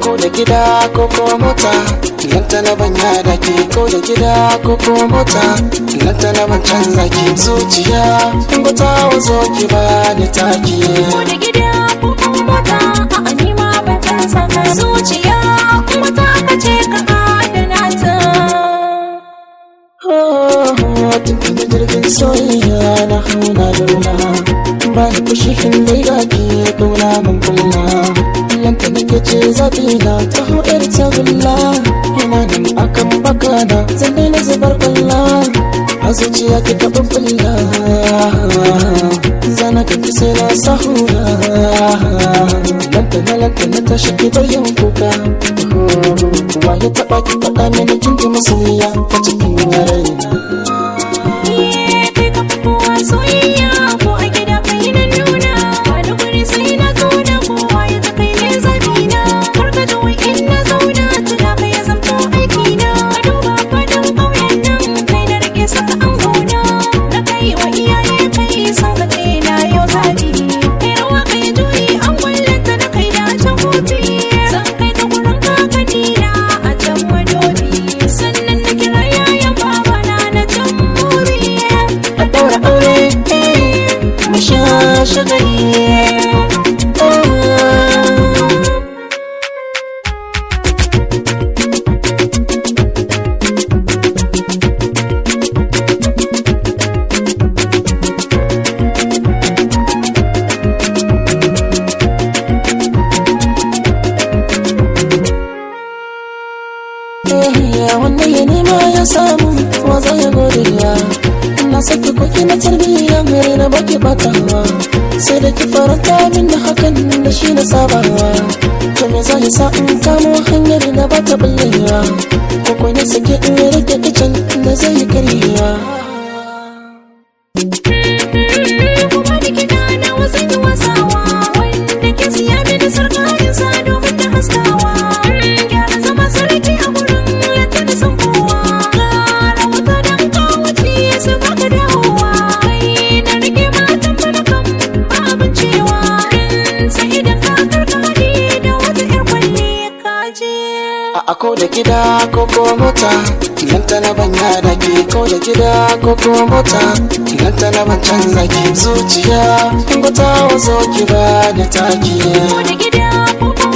ko da gida ko ko mota nan ta na banya da ke ko da gida ko ko mota nan ta na ban canza ki zuciya in ba ta wazo ki ba ni taki ko da gida ko kuma mota a anima ban canza ka zuciya kuma ta kace ka adana ta tun da jirgin soyayya na hauna da runa ba ni fushi in dai ga ki kauna mun kulla lanta nake ce zafi na ta hoɗar ta gulla ina nan akan baka na zan daina zubar kwalla a zuciya ki taɓa kulla zana ka fi sai na sahura lanta na lanta na tashi ki bayan kuka wa ya taɓa ki faɗa mini kin ji masoyiya ta cikin raina Iye, kai ka fi kowa soyayya ko a gida kai na nuna wani guri sai na zauna kowa ya ta kai ne zabina kar ka ga wai in na zauna tuna kai ya zamto aikina ka duba fadin ƙauyen nan kai na rage saka an gona na kai wa iyaye kai san ka kai na yau zabi kai rawa kai juyi an wallanta na kai da can kofi san kai ka gurin kakanina a can madobi sannan na kira yayan babana na can muri a ɗaura aure mu sha shagali wanda ya nema ya samu wa zai ya godiya na saki koki na tarbiyya mai na baki batawa sai da ki faranta min da hakan da shi na sabawa to me zai sa in kamo hanyar da ba ta bullewa ko ko ne sake in rage kicin da zai yi karyewa kuma da kiɗa na wasan yi wasawa wanda ke siya mini sarƙarin sa domin ta haskawa gyara zama sarki a gurin yadda da san kowa ƙara wuta don kawace su baka dawowa kai na rike matan balakan ba abin cewa sai idan ka karka haɗi da wata 'yar kwalle ka je a ako da gida ko ko mota nan ta na banya da ke ko da gida ko ko mota nan ta na ban canza ki zuciya in ba ta wazo ki ba da taki ko da gida ko kuma